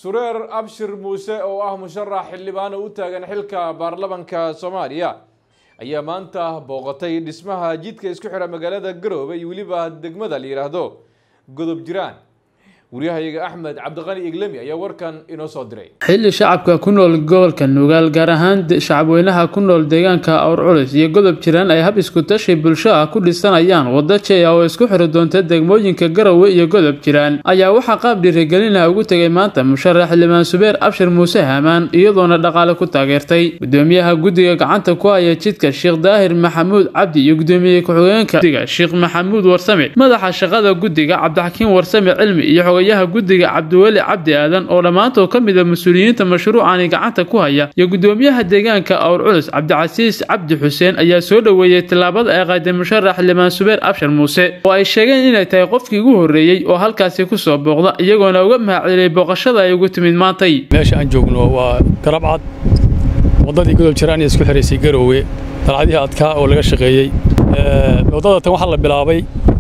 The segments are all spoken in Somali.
sureer abshir muuse oo ah musharax xildhibaan u taagan xilka baarlamanka soomaaliya ayaa maanta booqatay dhismaha jidka isku xidha magaalada garoobe iyo weliba degmada la yidhaahdo godob jiraan waryahayaga axmed cabdiqani iglemi ayaa warkan inoo soo diray xilli shacabka ku nool gobolka nugaal gaar ahaan shacabweynaha ku nool deegaanka awr culus iyo godob jiraan ay hab isku tashi bulsho ah ku dhisanayaan waddo jey ah oo isku xiri doonta degmooyinka garowe iyo godob jiraan ayaa waxaa qaab dhiirigelina ugu tegay maanta musharax xildhibaan subeer abshir muuse haamaan iyadoona dhaqaale ku taageertay gudoomiyaha guddiga gacanta ku haya jidka sheekh daahir maxamuud cabdi iyo gudoomiye ku-xigeenka guddiga sheekh maxamuud warsame madaxa shaqada guddiga cabdixakiin warsame cilmi iyo xogayaha guddiga cabdiweli cabdi aadan oo dhammaantood ka mid a mas-uuliyiinta mashruucani gacanta ku haya iyo gudoomiyaha deegaanka awr culus cabdicasiis cabdi xuseen ayaa soo dhoweeyey tillaabada ay qaaday musharax xildhibaan subeer abshir muuse oo ay sheegeen inay tahay qofkii ugu horreeyey oo halkaasi kusoo booqda iyagoona uga mahadceliyey booqashada ay ugu timid maantay meesha aan joogno waa garabcad waddadii godob jiraan ee isku xiraysay garoowe dalcadihii adkaa oo laga shaqeeyey waddada tan waxaa la bilaabay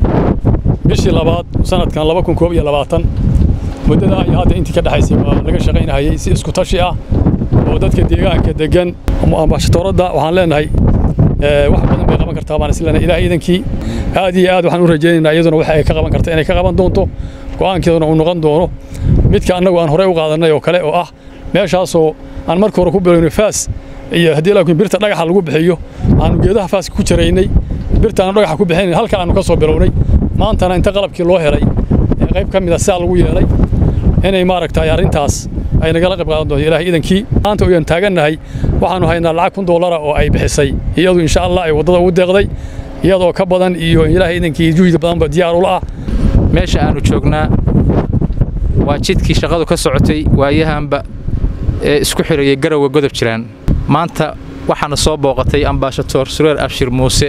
bishii labaad sanadkan laba kun koob iyo labaatan muddadaa iyo hadda intii ka dhexaysay waa laga shaqaynahayay si isku tashi ah oo dadka deegaanka degan ambashatoradda waxaan leenahay wax badan bay qaban kartaa baan isleenahay ilaah iidankii aad iyo aad waxaan u rajaynaynaa iyaduna waxa ay ka qaban karta inay ka qaban doonto go'aankeeduna uu noqon doono midka annagu aan horey u qaadannay oo kale oo ah meeshaasoo aan marka hore ku bilowno faas iyo haddii laakiin birta dhagaxa lagu bixiyo aanu geedaha faaska ku jaraynay birta aanu dhagaxa ku bixinayn halka aanu ka soo bilownay maantana inta qalabkii loo helay qayb ka mid a sidaa lagu yeelay inay maaragtay arrintaas ay nagala qayb qaadan doonto ilaah iidankii maanta oyaan taagannahay waxaanu haynaa lacag kun doolara oo ay bixisay iyadu insha allah ay waddada ugu deeqday iyadoo ka badan iyo ilaah iidankii juhdi badanba diyaar ula ah meesha aanu joognaa waa jidkii shaqadu ka socotay waayahanba ee isku xirayay garowe godob jiraan maanta waxaana soo booqatay ambaashatoor sureer abshir muuse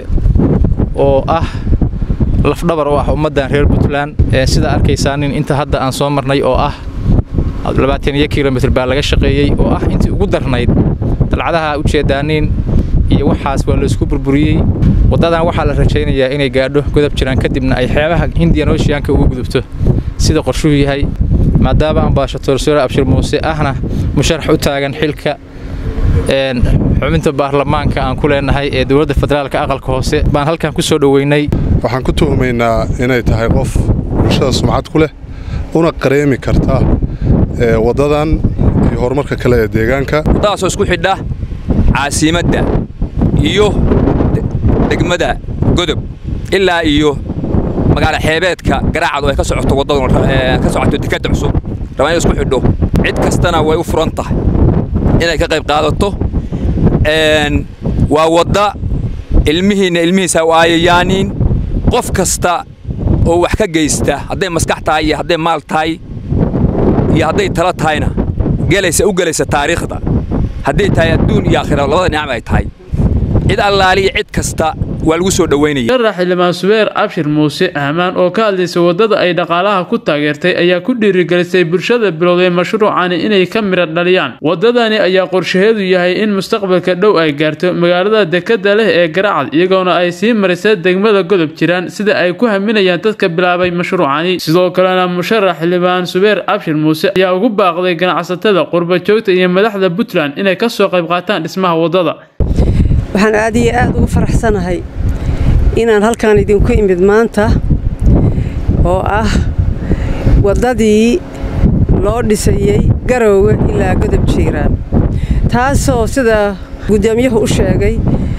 oo ah lafdhabar oo ah ummaddan reer puntland sida arkaysaa nin inta hadda aan soo marnay oo ah labaataniyo kilomitr baa laga shaqeeyey oo ah intii ugu darnayd dalcadaha ujeedaaniin iyo waxaas waa laysku burburiyey waddadan waxaa la rajaynayaa inay gaadho godob jiraan kadibna ay xeebaha hindiyan ooshiyaanka ugu gudubto sida qorshuhu yahay maadaama ambaashatoor sureer abshir muuse ahna musharax u taagan xilka xubinta baarlamaanka aan ku leenahay ee dowladda federaalka aqalka hoose baan halkan ku soo dhoweynay waxaan ku tuhumaynaa inay tahay qof bulshada sumcad ku leh una qareemi karta waddadan iyo horumarka kale ee deegaanka waddadaasoo isku xidha caasimadda iyo degmada godob ilaa iyo magaala xeebeedka garaacad oo ay ka socoto waddadu ka socoto dekadda cusub rabaan in isku xidho cid kastana way u furan tahay inay ka qayb qaadato waa wadda ilmihiinna ilmihiisa u aayayaaniin qof kasta oo wax ka geysta hadday maskax tahay iyo hadday maal tahay iyo hadday talo tahayna gelaysa u gelaysa taariikhda hadday tahay adduun iyo aakhira labada nicam ay tahay cid allaaliya cid kasta waa lagu soo dhoweynaya musharax xildhibaan subeer abshir muuse ahmaan oo ka hadlaysay waddada ay dhaqaalaha ku taageertay ayaa ku dhiirigelisay bulshada bilowday mashruucani inay ka midha dhaliyaan waddadani ayaa qorshaheedu yahay in mustaqbalka dhow ay gaarto magaalada dekadda leh ee garacad iyagoona ay sii marisa degmada godob jiraan sida ay ku haminayaan dadka bilaabay mashruucani sidoo kalena musharax xildhibaan subeer abshir muuse ayaa ugu baaqday ganacsatada qurba joogta iyo madaxda puntland inay ka soo qayb qaataan dhismaha waddada waxaan aad iyo aad ugu faraxsanahay inaan halkan idinku imid maanta oo ah waddadii loo dhisayey garoowe ilaa godob jiiraan taasoo sida guddoomiyuhu u sheegay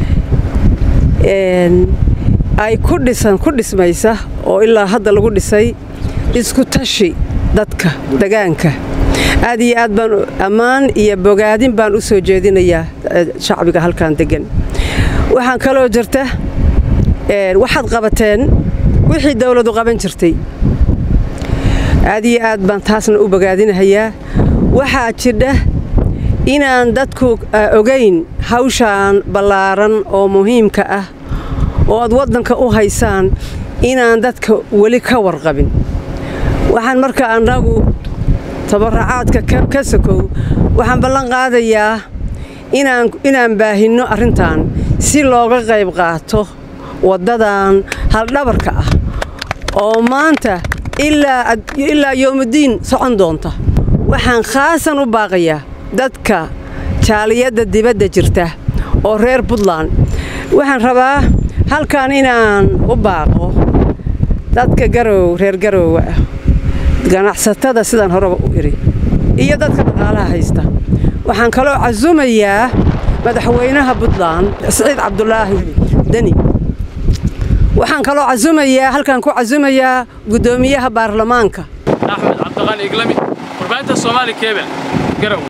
ay ku dhisan ku dhismaysa oo ilaa hadda lagu dhisay isku tashi dadka degaanka aad iyo aad baan ammaan iyo bogaadin baan u soo jeedinayaa shacbiga halkan deggan waxaan kaloo jirta waxaad qabateen wixii dawladu qaban jirtay aad iyo aad baan taasna u bogaadinahayaa waxaa jidha inaan dadku ogayn hawshaan ballaaran oo muhiimka ah oo aad waddanka u haysaan inaan dadka weli ka warqabin waxaan marka annagu tabaracaadka ka sokow waxaan ballan qaadayaa inaan baahinno arrintan si looga qayb qaato waddadan haldhabarka ah oo maanta ilaa yowmuddiin socon doonta waxaan khaasan u baaqayaa dadka jaaliyadda dibadda jirta oo reer puntland waxaan rabaa halkan inaan u baaqo dadka garow reer garowga ah ganacsatada sidaan horeba u idhi iyo dadka dhaqaalaha haysta waxaan kaloo casumayaa madaxweynaha puntland siciid cabdulaahi deni waxaan kaloo casumayaa halkaan ku casumayaa guddoomiyaha baarlamaanka axmed cabdiqani iglami warbaahinta soomaali kebel garow